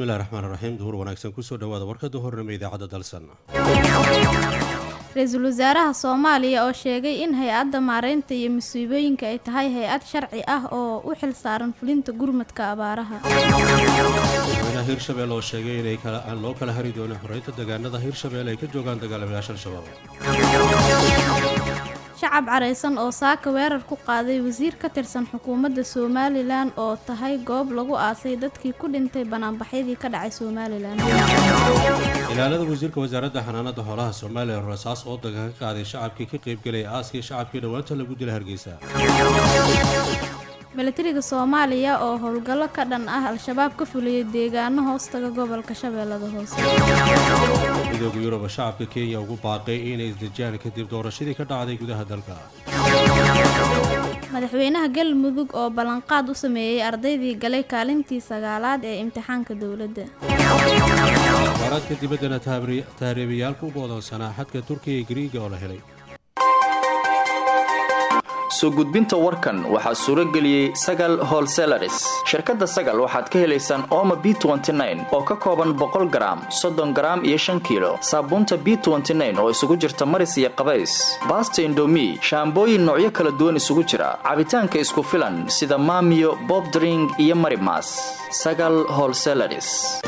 bismillahi raxmaan raxiim duhur wanaagsan kusoo dhawaada warkada hornimo idaacadda dalsan ra-iisul wasaaraha soomaaliya oo sheegay in hay-adda maareynta iyo masiibooyinka ay tahay hay-ad sharci ah oo u xil saaran fulinta gurmadka abaaraha madaxweynaha hirshabelle oo sheegay inay aan loo kala hari doonin xoreynta deegaanada hirshabelle ay ka joogaan dagaalamayaasha al-shabaab shacab careysan oo saaka weerar ku qaaday wasiir ka tirsan xukuumadda somalilan oo tahay goob lagu aasay dadkii ku dhintay banaanbaxyadii ka dhacay somalilan ilaalada wasiirka wasaaradda xanaanada xoolaha soomaaliya rasaas oo daga ka qaaday shacabkii ka qaybgelaya aaskii shacabkii dhowaanta lagu dila hargeysa milatariga soomaaliya oo howlgallo ka dhan ah al-shabaab ka fuliyay deegaano hoostaga gobolka shabeellada hoose midooda yurub shacabka kenya ugu baaqay inay isdejiyaan kadib doorashadii ka dhacday gudaha dalka madaxweynaha galmudug oo ballanqaad u sameeyey ardaydii galay kaalintii sagaalaad ee imtixaanka dowladda baaraadka dibaddana tahriibayaalka u go'doonsanaa xadka turkiya iyo gariiga oo la helay soo gudbinta warkan waxaa suuro geliyey sagal holselaris shirkadda sagal waxaad ka helaysaan ooma b oo ka kooban boqol garaam soddon garaam iyo shan kiilo saabuunta b oo isugu jirta maris iyo qabays baasta indomi shaambooyin noocyo kala duwan isugu jira cabitaanka isku filan sida maamiyo bobdring iyo marimas sagal holselaris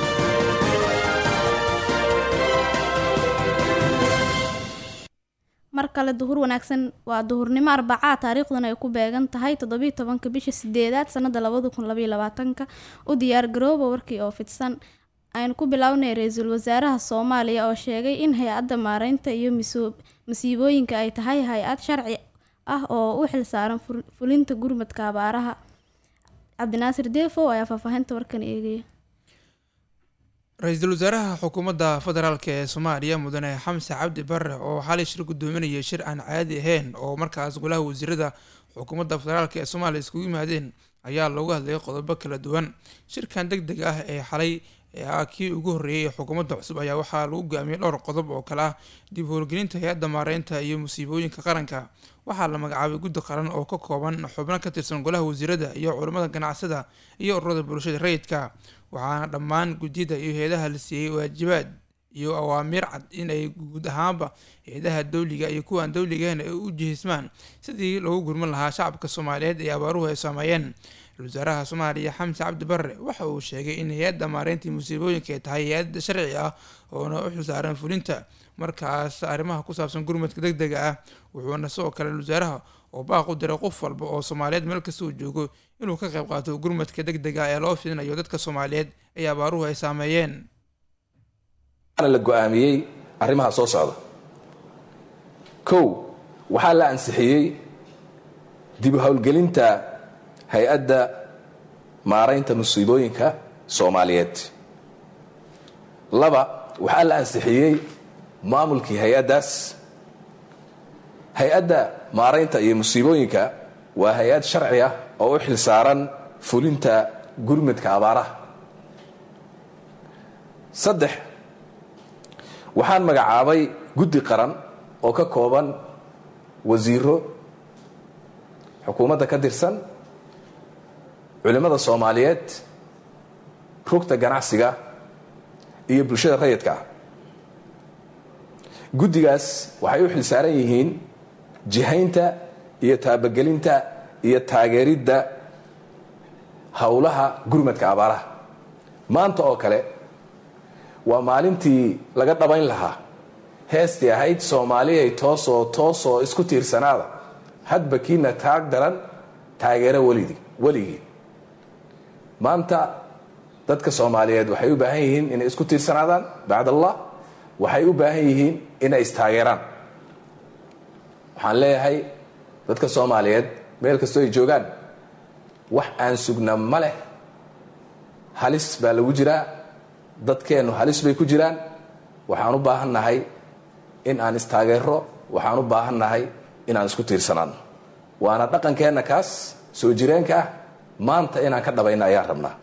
mar kale duhur wanaagsan waa duhurnimo arbacaa taariikhduna ay ku beegan tahay toddobiiy tobanka bisha sideedaad sanada labada kun labaiy labaatanka u diyaar garooba warkii oo fidsan aynu ku bilownay ra-iisul wasaaraha soomaaliya oo sheegay in hay-adda maareynta iyo masiibooyinka ay tahay hay-ad sharci ah oo u xilsaaran fulinta gurmadka abaaraha cabdinaasir deefow ayaa faahfaahinta warkan eegaya ra-iisul wasaaraha xukuumadda federaalk ee soomaaliya mudane xamse cabdi bare oo xalay shir gudoominayay shir aan caadi ahayn oo markaas golaha wasiirada xukuumadda federaalk ee soomaaliya iskugu yimaadeen ayaa loogu hadlayay qodobo kala duwan shirkan deg deg ah ee xalay ah kii ugu horreeyay ee xukuumadda cusub ayaa waxaa lagu go'aamiyey dhowr qodob oo kale ah dib howlgelinta hay-adda maareynta iyo musiibooyinka qaranka waxaa la magacaabay guddi qaran oo ka kooban xubno ka tirsan golaha wasiirada iyo culimmada ganacsada iyo ururada bulshada rayidka waxaana dhammaan gudyada iyo hay-adaha la siiyey waajibaad iyo awaamiir cad in ay guud ahaanba hay-adaha dowliga iyo kuwaan dowligahen ay u jihismaan sidii loogu gurman lahaa shacabka soomaaliyeed ee abaaruhu ay saameeyeen ra-isul wasaaraha soomaaliya xamse cabdi bare waxa uu sheegay in hay-adda maareyntii musiibooyinka ay tahay hay-ad sharci ah oona u xilsaaran fulinta markaas arrimaha ku saabsan gurmadka deg dega ah wuxuuna sidoo kale wasaaraha oo baaq u diray qof walba oo soomaaliyeed meel kasta uu joogo inuu ka qayb qaato gurmadka deg dega ee loo fidinayo dadka soomaaliyeed ee abaaruhu ay saameeyeen la go-aamiyey arrimaha soo socda kow waxaa la ansixiyey dib u howlgelinta hay-adda maaraynta musiibooyinka soomaaliyeed laba waxaa la ansixiyey maamulkii hay-addaas hay-adda maaraynta iyo musiibooyinka waa hay-ad sharci ah oo u xil saaran fulinta gurmadka abaaraha saddex waxaan magacaabay guddi qaran oo ka kooban wasiiro xukuumadda ka tirsan culimmada soomaaliyeed rugta ganacsiga iyo bulshada rayidka ah guddigaas waxay u xil saaran yihiin jihaynta iyo taabagelinta iyo taageeridda howlaha gurmadka abaaraha maanta oo kale waa maalintii laga dhabayn lahaa heestii ahayd soomaaliyay toosoo toosoo isku tiirsanaada hadba kiina taag daran taageero welidii weligii maanta dadka soomaaliyeed waxay u baahan yihiin inay isku tiirsanaadaan bacd allah waxay u baahan yihiin inay istaageeraan waxaan leeyahay dadka soomaaliyeed meel kastoo ay joogaan wax aan sugna ma leh halis baa lagu jiraa dadkeennu halis bay ku jiraan waxaan u baahannahay in aan istaageero waxaan u baahannahay inaan isku tiirsanaadno waana dhaqankeenna kaas soo jireenka ah maanta inaan ka dhabayna ayaan rabnaa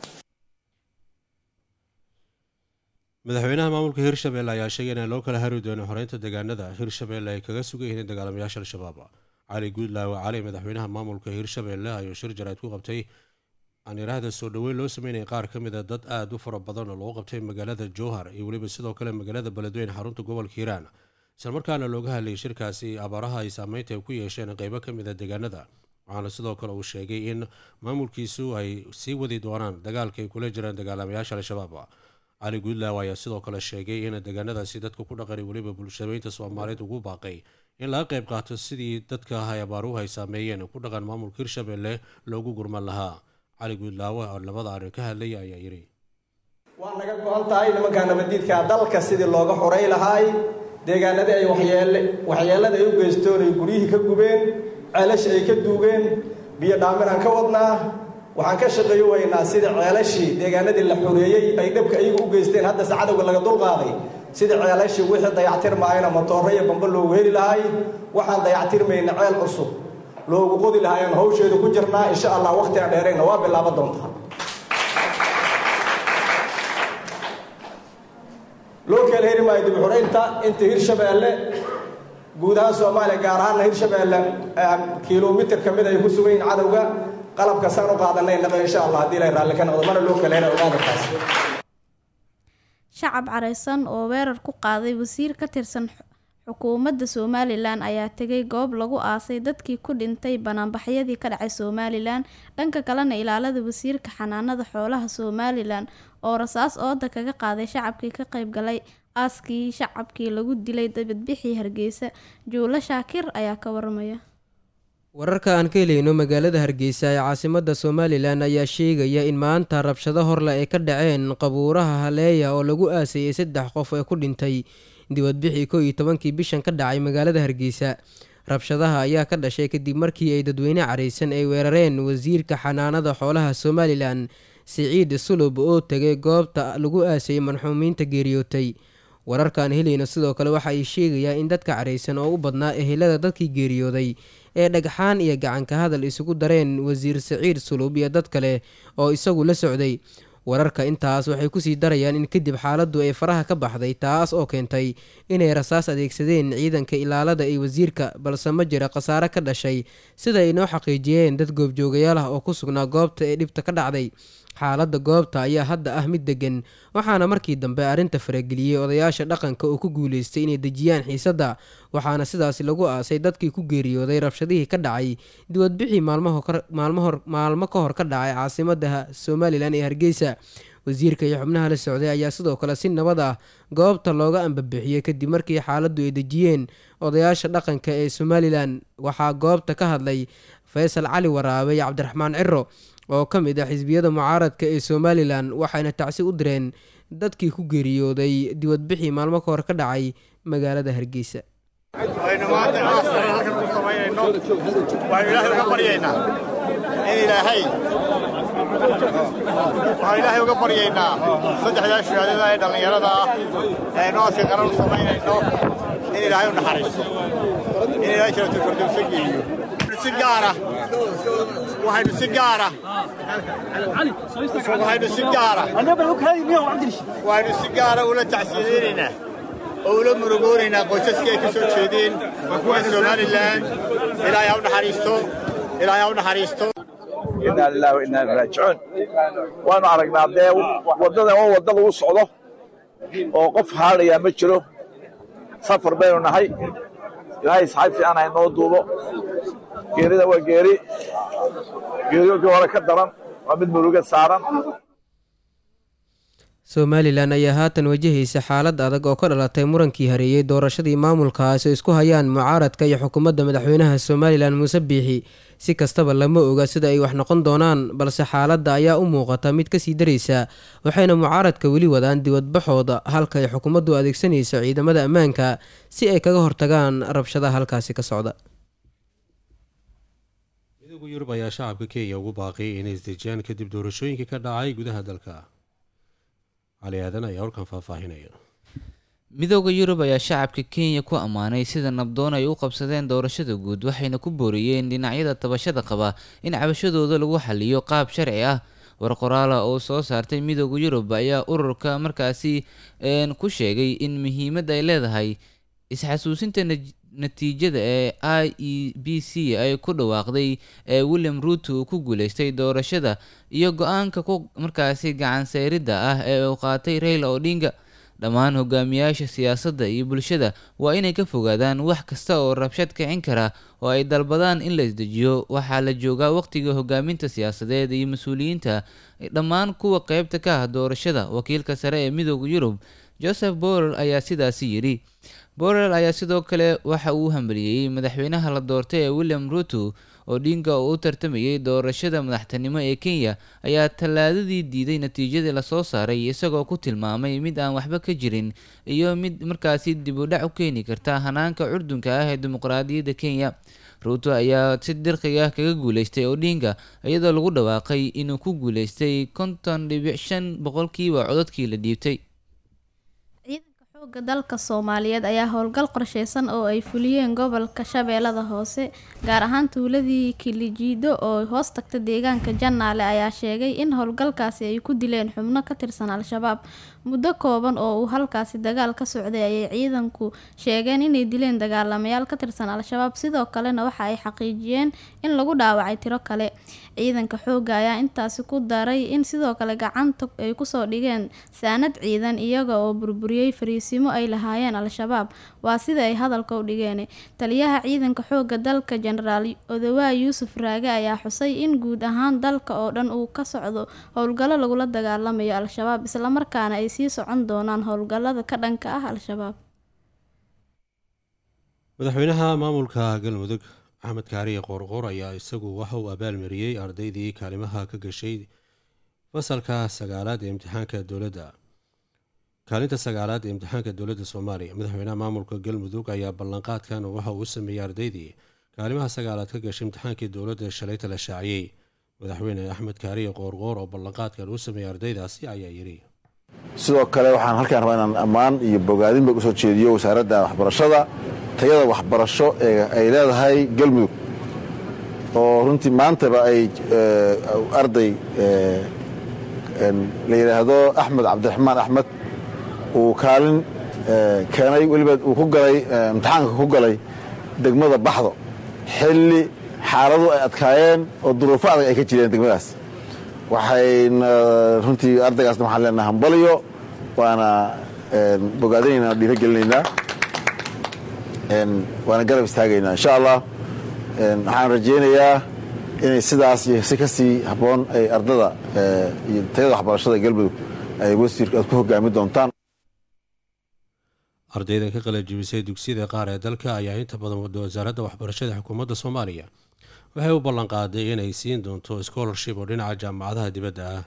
madaxweynaha maamulka hirshabelle ayaa sheegay inaan loo kala hari doonin xoreynta deegaanada hirshabelle ay kaga sugan yihiin dagaalamayaasha al-shabaab cali guudlaawe cali madaxweynaha maamulka hirshabelle ayuu shir jarayd ku qabtay aan yidhaahda soo dhoweyn loo sameynaya qaar ka mid a dad aada u fara badan oo lagu qabtay magaalada jowhar iyo weliba sidoo kale magaalada beledweyne xarunta gobolka hiiraan islamarkaana looga hadlayay shirkaasi abaaraha ay saameynta ay ku yeesheen qeybo ka mid a deegaanada waxaana sidoo kale uu sheegay in maamulkiisu ay sii wadi doonaan dagaalka ay kula jiraan dagaalamayaasha al-shabaab cali guudlaaw ayaa sidoo kale sheegay in deegaanadaasi dadka ku dhaqani weliba bulshadeynta soomaaliyeed ugu baaqay in laga qayb qaato sidii dadka ay abaaruhu ay saameeyeen ku dhaqan maamulka hirshabelle loogu gurman lahaa cali guudlaawe oo labada arrin ka hadlaya ayaa yidhi waa naga go-an tahay nimankaa nabadiidka dalka sidii looga xoray lahaay deegaanadii ay waxyeele waxyeelada ay u geystoon ay guryihii ka gubeen ceelasha ay ka duugeen biyo dhaaminaan ka wadnaa waxaan ka shaqeeyo weynaa sida ceelashii deegaanadii la xoreeyey ay dhabka iyagu u geysteen haddase cadowga laga dulqaaday sida ceelashii wixii dayactirmaayana matooro iyo bamba loogu heli lahay waxaan dayactirmayna ceel cusub loogu qodi lahaayaan hawsheedu ku jirnaa insha allah wakhtigaan dheerayna waa bilaaba doontaa loo kala heri maayo dib xoraynta inta hirshabeelle guud ahaan soomaaliya gaar ahaanna hirshabeelle kilomitir ka mid ay ku sugan yihiin cadowga qalabka saan u qaadanay naqa insha allah haddii ilay raalli ka noqdo mana loo kala hera ogaadankaas shacab careysan oo weerar ku qaaday wasiir ka tirsan xukuumadda somalilan ayaa tegay goob lagu aasay dadkii ku dhintay banaanbaxyadii ka dhacay somalilan dhanka kalena ilaalada wasiirka xanaanada xoolaha somalilan oo rasaas ooda kaga qaaday shacabkii ka qayb galay aaskii shacabkii lagu dilay dabadbixii hargeysa juulo shaakir ayaa ka waramaya wararka aan ka helayno magaalada hargeysa ee caasimada somalilan ayaa sheegaya in maanta rabshado horle ay ka dhaceen qabuuraha haleeya oo lagu aasayay saddex qof ee ku dhintay dibadbixii kow iyo tobankii bishan ka dhacay magaalada hargeysa rabshadaha ayaa ka dhashay kadib markii ay dadweyne careysan ay weerareen wasiirka xanaanada xoolaha somalilan siciid sulub oo tegay goobta lagu aasayay marxuumiinta geeriyootay wararkaan helayno sidoo kale waxa ay sheegayaa in dadka careysan oo u badnaa ehelada dadkii geeriyooday ee dhagxaan iyo gacanka hadal isugu dareen wasiir siciid sulub iyo dad kale oo isagu la socday wararka intaas waxay kusii darayaan in kadib xaaladdu ay faraha ka baxday taas oo keentay inay rasaas adeegsadeen ciidanka ilaalada ee wasiirka balse ma jira khasaare ka dhashay sida ay noo xaqiijiyeen dad goobjoogayaal ah oo ku sugnaa goobta ee dhibta ka dhacday xaaladda goobta ayaa hadda ah mid degan waxaana markii dambe arrinta farageliyey odayaasha dhaqanka oo ku guuleystay inay dejiyaan xiisadda waxaana sidaasi lagu aasay dadkii ku geeriyooday rabshadihii ka dhacay dibadbixii maalmo ka hor ka dhacay caasimada somalilan ee hargeysa wasiirka iyo xubnaha la socday ayaa sidoo kale si nabad ah goobta looga ambabixiyey kadib markii xaaladdu ay dejiyeen odayaasha dhaqanka ee somalilan waxaa goobta ka hadlay faysal cali waraabe iyo cabdiraxmaan ciro oo ka mid ah xisbiyada mucaaradka ee somalilan waxayna tacsi u direen dadkii ku geeriyooday dibadbixii maalmo ka hor ka dhacay magaalada hargeysa aynu maanta aaskana halkan ku samaynayno waxaynu ilaahay uga baryaynaa in ilaahay waxaan ilaahay uga baryaynaa saddexdaa shahaadada ee dhallinyarada ah ee aynu aaska qaran u samaynayno in ilaahay u naxariisto in ilaahay jaratul geliyo si gaara waxaynu si gaara waxaynu si gaara waxaynu si gaara ula tacsiyadeynaynaa oo ula murugoonaynaa qoysaskii ay ka soo jeedeen ee somalilan ilaahay ha u naxariisto ilaahay ha u naxariisto inaa lillahi wa inaa ilaihi raajicuun waanu aragnaa dee waddadan waa wadda lagu socdo oo qof haalayaa ma jiro safar baynu nahay ilaahay saxay fiican ha inoo duubo geerida waa geeri geeriyoonkii hore ka daran waa mid muruga saaran somalilan ayaa haatan wajahaysa xaalad adag oo ka dhalatay murankii hareeyey doorashadii maamulkaasi oo isku hayaan mucaaradka iyo xukuumadda madaxweynaha somalilan muuse biixi si kastaba lama oga sida ay wax noqon doonaan balse xaaladda ayaa u muuqata mid kasii daraysa waxayna mucaaradka weli wadaan diwadbaxooda halka ay xukuumaddu adeegsanayso ciidamada ammaanka si ay kaga hortagaan rabshadaha halkaasi ka socda midooda yurub ayaa shacabka kenya ugu baaqay inay isdejiyaan kadib doorashooyinkii ka dhacay gudaha dalka cali aadan ayaa warkan faahfaahinaya midooda yurub ayaa shacabka kenya ku ammaanay sida nabdoon ay u qabsadeen doorashada guud waxayna ku booriyeen dhinacyada tabashada qaba in cabashadooda lagu xaliyo qaab sharci ah war qoraala oo soo saartay midooda yurub ayaa ururka markaasi ku sheegay in muhiimad ay leedahay isxasuusinta natiijada ee i e b c ay ku dhawaaqday ee william ruuto uu ku guuleystay doorashada iyo go-aanka ku markaasi gacanseeridda ah ee uu qaatay raila odinga dhammaan hogaamiyaasha siyaasadda iyo bulshada waa inay ka fogaadaan wax kasta oo rabshad kicin kara oo ay dalbadaan in la isdejiyo waxaa la joogaa waqtiga hogaaminta siyaasadeed iyo mas-uuliyiinta dhammaan kuwa qeybta ka ah doorashada wakiilka sare ee midooda yurub joseph borrell ayaa sidaasi yidhi borrell ayaa sidoo kale waxa uu hambaliyey madaxweynaha la doortay ee william ruto odinga oo u tartamayay doorashada madaxtinimo ee kenya ayaa tallaadadii diiday natiijadii lasoo saaray isagoo ku tilmaamay mid aan waxba ka jirin iyo mid markaasi dib u dhac u keeni karta hanaanka curdunka ah ee dimuqraadiyadda kenya ruuto ayaa si dirqiga ah kaga guuleystay odinga iyadoo lagu dhawaaqay inuu ku guuleystay konton dhibic shan boqolkiiba codadkii la dhiibtay ciidanka xoogga dalka soomaaliyeed ayaa howlgal qorsheysan oo ay fuliyeen gobolka shabeellada hoose gaar ahaan tuuladii kilijiido oo hoos tagta deegaanka jannaale ayaa sheegay in howlgalkaasi ay ku dileen xubno ka tirsan al-shabaab muddo kooban oo uu halkaasi dagaal ka socday ayay ciidanku sheegeen inay dileen dagaalamayaal ka tirsan al-shabaab sidoo kalena waxa ay xaqiijiyeen in lagu dhaawacay tiro kale ciidanka xoogga ayaa intaasi ku daray in sidoo kale gacanta ay kusoo dhigeen saanad ciidan iyaga oo burburiyey fariisimo ay lahaayeen al-shabaab waa sida ay hadalka u dhigeen taliyaha ciidanka xoogga dalka jenaraal odawaa yuusuf raage ayaa xusay in guud ahaan dalka oo dhan uu ka socdo howlgallo lagula dagaalamayo al-shabaab islamarkaana ay sii socon doonaan howlgallada ka dhanka ah al-shabaab madaxweynaha maamulka galmudug axmed kaariye qoorqoor ayaa isagu waxa uu abaalmariyey ardaydii kaalimaha ka gashay fasalka sagaalaad ee imtixaanka dowladda kaalinta sagaalaad ee imtixaanka dowladda soomaaliya madaxweynaha maamulka galmudug ayaa ballanqaadkan waxa uu sameeyey ardaydii kaalimaha sagaalaad ka gashay imtixaankii dowladda shalayta la shaaciyey madaxweyne axmed kaariye qoorqoor oo ballanqaadkan uu sameeyey ardaydaasi ayaa yidhi sidoo kale waxaan halkaan rabaa inaan ammaan iyo bogaadinba usoo jeediyo wasaaradda waxbarashada tayada waxbarasho ee ay leedahay galmudug oo runtii maantaba ay arday la yidhaahdo axmed cabdiraxmaan axmed uu kaalin keenay weliba uu ku galay imtixaanka ku galay degmada baxdo xilli xaaladu ay adkaayeen oo duruufo adag ay ka jireen degmadaas waxayna runtii ardaygaasna waxaan leenaha hambaliyo waana bogaadinaynaa dhiiro gelinaynaa waana garab istaagaynaa insha allah waxaan rajaynayaa inay sidaas iyo si ka sii habboon ay ardada iyo tayada waxbarashada galmudug ay wasiirka aad ku hogaami doontaan ardaydan ka qalajibisay dugsiyada qaar ee dalka ayaa inta badan wada wasaaradda waxbarashada xukuumadda soomaaliya waxay u ballanqaaday inay siin doonto scholarship oo dhinaca jaamacadaha dibadda ah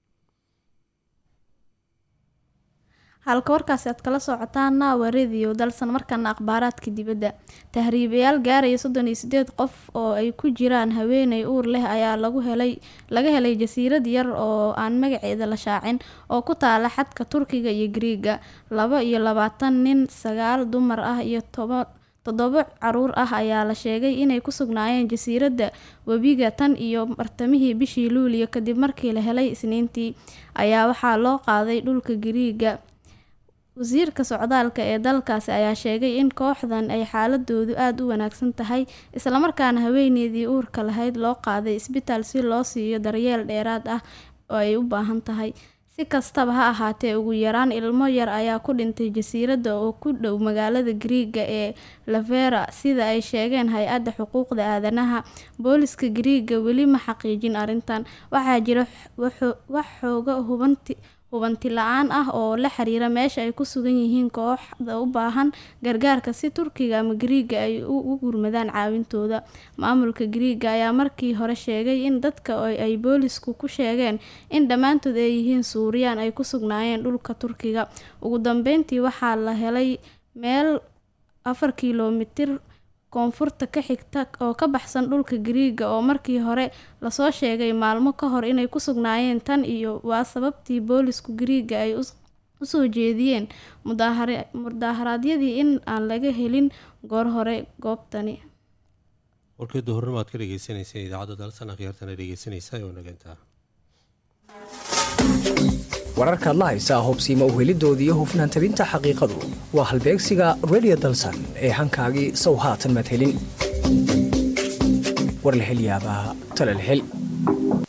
halka warkaasi aad kala socotaana waa rediyo dalsan markana akhbaaraadka dibadda tahriibayaal gaaraya soddon iyo sideed qof oo ay ku jiraan haweeney uur leh ayaa lagu helay laga helay jasiirad yar oo aan magaceeda la shaacin oo ku taala xadka turkiga iyo griiga laba iyo labaatan nin sagaal dumar ah iyo toba toddobo caruur ah ayaa la sheegay inay ku sugnaayeen jasiiradda webiga tan iyo bartamihii bishii luuliyo kadib markii la helay isniintii ayaa waxaa loo qaaday dhulka giriiga wasiirka socdaalka ee dalkaasi ayaa sheegay in kooxdan ay xaaladoodu aada u wanaagsan tahay islamarkaana haweeneydii uurka lahayd loo qaaday isbitaal si loo siiyo daryeel dheeraad ah oo ay u baahan tahay si kastaba ha ahaatee ugu yaraan ilmo yar ayaa ku dhintay jasiiradda oo ku dhow magaalada griiga ee lavera sida ay sheegeen hay-adda xuquuqda aadanaha booliska griiga weli ma xaqiijin arrintan waxaa jira wax xooga hubanti hubanti la-aan ah oo la xiriira meesha ay ku sugan yihiin kooxda u baahan gargaarka si turkiga ama griiga ay u gurmadaan caawintooda maamulka griiga ayaa markii hore sheegay in dadka ay boolisku ku sheegeen in dhammaantood ay yihiin suuriyaan ay ku sugnaayeen dhulka turkiga ugu dambeyntii waxaa la helay meel afar kilomitir koonfurta ka xigta oo ka baxsan dhulka gariiga oo markii hore lasoo sheegay maalmo ka hor inay ku sugnaayeen tan iyo waa sababtii boolisku gariiga ay usoo jeediyeen mudaharaadyadii in aan laga helin goor hore goobtani warkii duhurnimo aad ka dhegeysaneyseen idaacadda dalsan akhyaartana dhegeysanaysa oo nagantaa wararkaad la haysaa hubsiima uhelidoodii iyo hufnaan tabinta xaqiiqadu waa halbeegsiga redio dalsan ee hankaagii sow haatan madhelin warlahelyaabaa talalhel